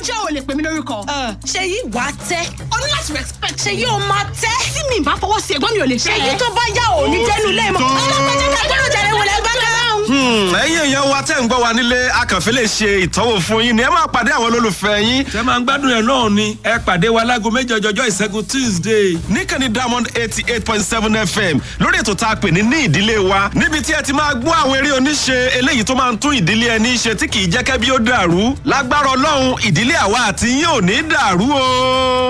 ṣé o lè pè mí lórúkọ. ṣe yí wà á tẹ́ o ní láti respect. ṣe yí o máa tẹ́ tí mi bá fọwọ́ sí ẹ̀gbọ́n mi ò lè ṣe fẹ́ yí ẹ. tó bá yá ò ní jẹ́nu lé mọ́ ọlọ́pàá ká gbọ́dọ̀ jàre wọlé gbọ́dọ̀. Hmm, ẹ̀yin èèyàn wa tẹ́ ń gbọ́ wa nílé akànfẹ́ lè ṣe ìtọ́wò fún yín ni ẹ máa pàdé àwọn olólùfẹ́ yín ṣe máa ń gbádùn ẹ̀ náà ni ẹ pàdé wa láago méjì ọjọ́jọ́ ìṣẹ́gun tuesday. níkànnì diamond eighty eight point seven fm lórí ètò tá a pè ní ní ìdílé wa níbi tí ẹ ti máa gbọ́ àwọn eré oníṣe eléyìí tó máa ń tún ìdílé ẹni ṣe tí kì í jẹ́ kẹ́bí ó dàrú lágbára ọlọ́run ìdílé àwa àti yín ò ní dàrú o.